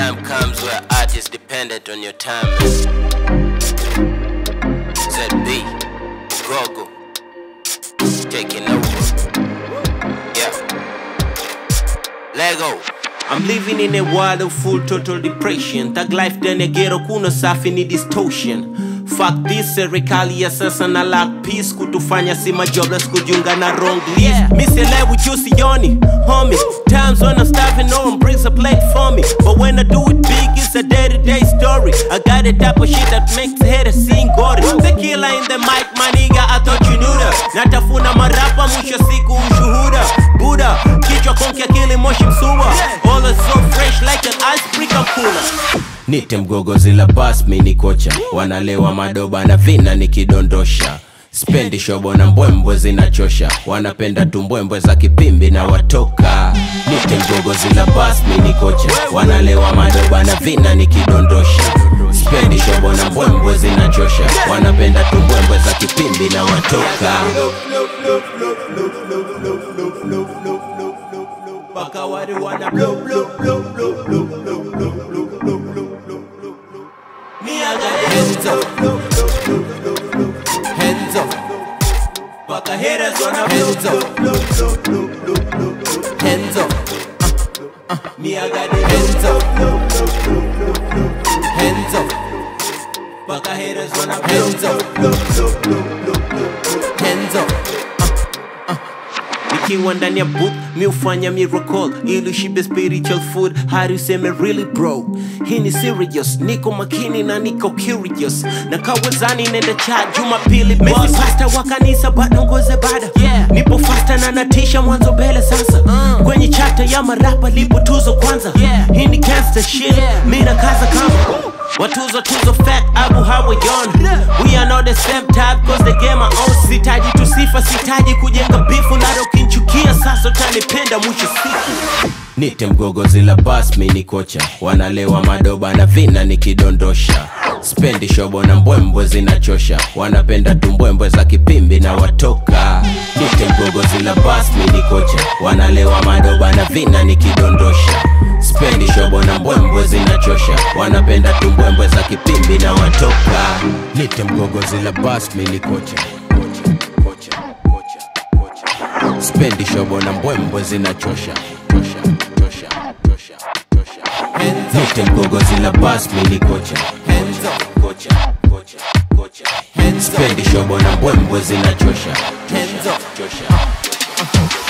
time comes where art is dependent on your time. ZB, Gogo, taking over. Yeah. Lego. I'm living in a world of full total depression Tag life ndani ya ghetto kuna safi ni distortion Fuck this serikali ya sasa na lack peace kutufanya si majobless kujiunga na wrong list Misielewi juu sioni homie Times when I'm starving no one brings a plate for me But when I do it big it's a day to day story I got a type of shit that makes haters sing gory The killer in the mic my nigga I thought you knew that Natafuna marapa mwisho siku ushuhuda Buddha kichwa konki akili moshi msuwa All is so fresh like an ice brick I'm cooler Nite mgogozi la bas mi ni kocha Wanalewa madoba na vina nikidondosha Spendi shobo na mbwembwe zinachosha Wanapenda tu mbwembwe za kipimbi na watoka Nite mgogozi la bas mi ni kocha Wanalewa madoba na vina nikidondosha Spendi shobo na mbwembwe zinachosha Wanapenda tu mbwembwe za kipimbi na watoka Baka wadi wana blow blow blow blow blow blow blow blow blow blow blow blow Me I got the hands up Hands up Baka haters wanna blow blow blow blow blow blow blow blow Hands up Uh, uh, Me I got the hands up Hands up Baka haters wanna hands up blow blow blow blow blow Hands up nikiwa ndani ya booth mi ufanya miracle ili shibe spiritual food hadi useme really bro hii ni serious niko makini na niko curious na kawezani nenda cha jumapili mesi pasta wa kanisa bado ngoze bada yeah. nipo fasta na natisha mwanzo mbele sasa uh. kwenye chata ya marapa lipo tuzo kwanza yeah. hii ni gangster shit yeah. mi na kaza kama Watuzo tuzo fat abu hawayon We are not the same type cause the game are own Sitaji tusifa sitaji kujenga bifu Nado ukinchukia sasa utanipenda mwisho siku Nite mgogozi la bas mi ni kocha Wanalewa madoba na vina nikidondosha Spendi shobo na mbwembwe zinachosha Wanapenda tu mbwembwe za kipimbi na watoka Nite mgogozi la bas mi ni kocha Wanalewa madoba na vina nikidondosha Spendi shobo na mbwembwe zinachosha Wanapenda tu mbwembwe za kipimbi na watoka Nite mgogozi la bas mi ni kocha Kocha, kocha, kocha, kocha. Spendi shobo na mbwembwe zinachosha Chosha, chosha, chosha, chosha. Nite mgogozi la bas mi ni kocha Kocha, kocha, kocha. Spendi shobo na mbwembwe zinachosha Chosha, chosha, chosha.